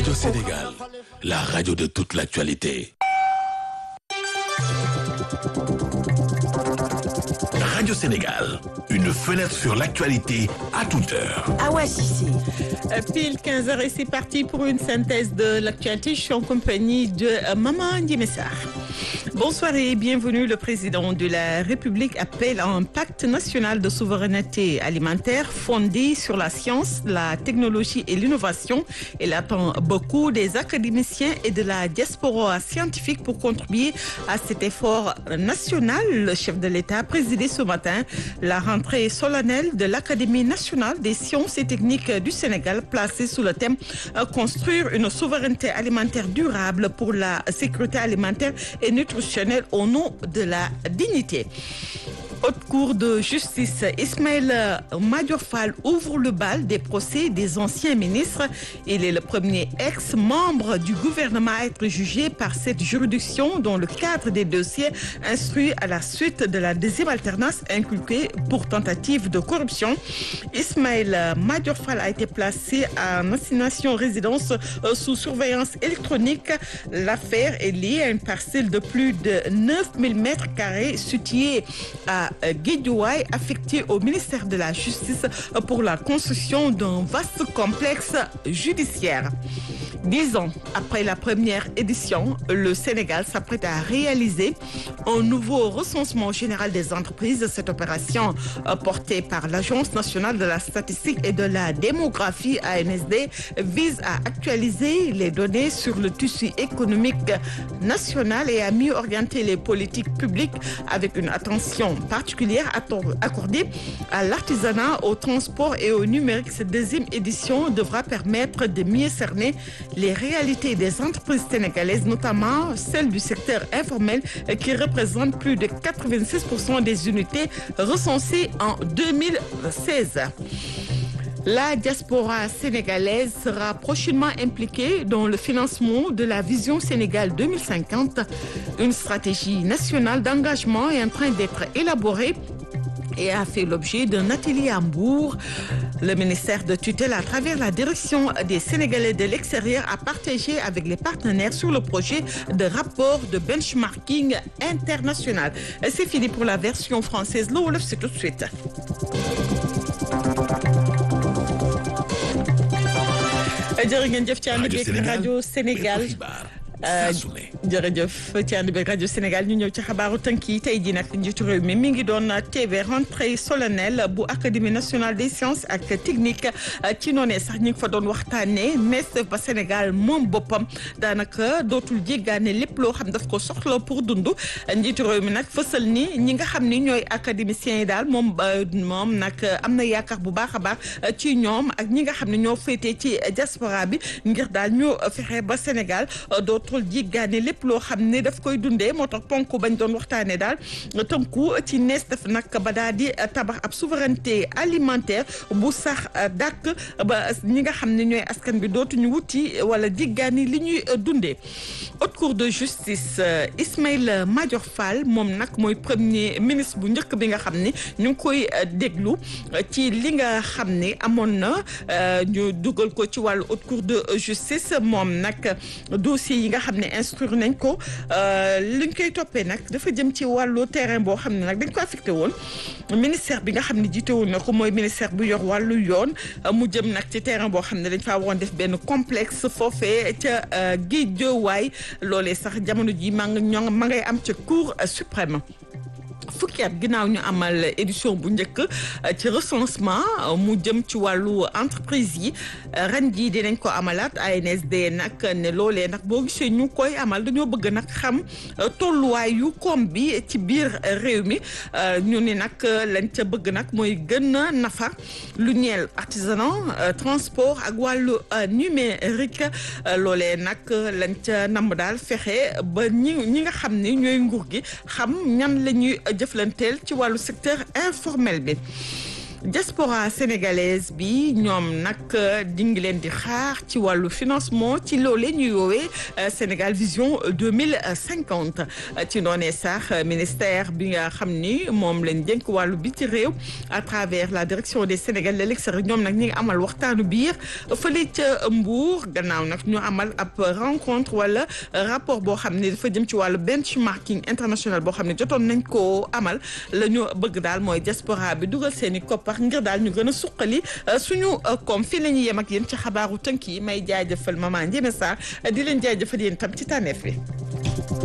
Radio Sénégal, la radio de toute l'actualité. Radio Sénégal, une fenêtre sur l'actualité à toute heure. Awa Cissé. Pile 15h et c'est parti pour une synthèse de l'actualité. Je suis en compagnie de euh, Maman Ndimessar. Bonsoir et bienvenue. Le président de la République appelle à un pacte national de souveraineté alimentaire fondé sur la science, la technologie et l'innovation. Il attend beaucoup des académiciens et de la diaspora scientifique pour contribuer à cet effort national. Le chef de l'État a présidé ce matin la rentrée solennelle de l'Académie nationale des sciences et techniques du Sénégal, placée sous le thème euh, Construire une souveraineté alimentaire durable pour la sécurité alimentaire et nutritionnelle au nom de la dignité. Haute Cour de justice, Ismaël Madior Fall ouvre le bal des procès des anciens ministres. Il est le premier ex-membre du gouvernement à être jugé par cette juridiction dans le cadre des dossiers instruits à la suite de la deuxième alternance inculquée pour tentative de corruption. Ismaël Madior Fall a été placé en assignation résidence euh, sous surveillance électronique. L'affaire est liée à une parcelle de plus de 9000 mètres carrés située à Guédiouaï, affecté au ministère de la Justice pour la construction d'un vaste complexe judiciaire. Dix ans après la première édition, le Sénégal s'apprête à réaliser un nouveau recensement général des entreprises. Cette opération, euh, portée par l'Agence nationale de la statistique et de la démographie ANSD, vise à actualiser les données sur le tissu économique national et à mieux orienter les politiques publiques avec une attention particulière accordée à l'artisanat, au transport et au numérique. Cette deuxième édition devra permettre de mieux cerner les réalités des entreprises sénégalaises, notamment celles du secteur informel qui représente plus de 86% des unités recensées en 2016. La diaspora sénégalaise sera prochainement impliquée dans le financement de la Vision Sénégal 2050. Une stratégie nationale d'engagement est en train d'être élaborée et a fait l'objet d'un atelier à Hambourg. Le ministère de tutelle, à travers la direction des Sénégalais de l'extérieur, a partagé avec les partenaires sur le projet de rapport de benchmarking international. C'est fini pour la version française. Le Wolof, c'est tout de suite. jërë ngeen jëf ci ànd beeg rajo Sénégal jërëjëf ci ànd beeg rajo Sénégal ñu ñëw ci xabaaru tënk yi tey jii nag njiitu réew mi mi ngi doon TV rentrée solennelle bu académie nationale des sciences ak technique ci noonee sax ñi ngi fa doon waxtaanee mais ba Sénégal moom boppam daanaka dootul jéggaane lépp loo xam daf ko soxla pour dund njiitu réew mi nag fësal ni ñi nga xam ni ñooy académiciens yi daal moom moom nag am na yaakaar bu baax a baax ci ñoom ak ñi nga xam ne ñoo féetee ci diaspora bi ngir daal ñu fexe ba Sénégal dootul jéggaane lépp loo xam ne daf koy dundee moo tax ponk bañ doon waxtaanee daal tënku ci nees def nag ba daal di tabax ab souveraineté alimentaire bu sax dàkk ba ñi nga xam ne ñooy askan bi dootuñu wuti wala jéggaani li ñuy dundee. haute cour de justice Ismaïla Madior Fall moom nag mooy premier ministre bu njëkk bi nga xam ne ñu ngi koy déglu ci li nga xam ne amoon na ñu dugal ko ci wàllu haute cour de justice moom nag dossier yi nga xam ne instruire nañ ko li ñu koy toppee nag dafa jëm ci wàllu terrain boo xam ne nag dañ ko affecté woon ministère bi nga xam ne jiite woon na ko mooy ministère bu yor wàllu yoon mu jëm nag ci terrain boo xam ne dañ faa waroon def benn complexe foofee ca Guédiawaye loolee sax jamono ji ma nga ñoo ma ngay am ca cour suprême fukki at ginnaaw ñu amal édition bu njëkk ci recensement mu jëm ci wàllu entreprise yi ren jii dinañ ko amalaat ANSD nag ne loolee nag boo gisee ñu koy amal dañoo bëgg nag xam tolluwaayu koom bi ci biir réew mi ñu ni nag lañ ca bëgg nag mooy gën a nafa lu ñeel artisanat transport ak wàllu numérique loolee nag lañ ca namb daal fexe ba ñi ñi nga xam ni ñooy nguur gi xam ñan la ñuy jëflanteel ci wàllu secteur informel bi diaspora sénégalaise bi ñoom nag di ngi leen di xaar ci wàllu financement ci loolee ñuy woowee Sénégal vision deux mille cinquante ci noonee sax ministère bi nga xam ni moom lañ dénk wàllu biti réew à travers la direction des Sénégalais de l'extérieur ñoom nag ñi ngi amal waxtaanu biir fële ca Mbour gannaaw nag ñu amal ab rencontre wala rapport boo xam ne dafa jëm ci wàllu benchmarking international boo xam ne jotoon nañ koo amal la ñu bëgg daal mooy diaspora bi dugal seen i koppar ngir daal ñu gën a suqali suñu koom fii la ñuy yem ak yéen ci xabaaru tënk yi may jaajëfal maman Ndiémé Sarr di leen jaajëfal yéen tam ci tànneef bi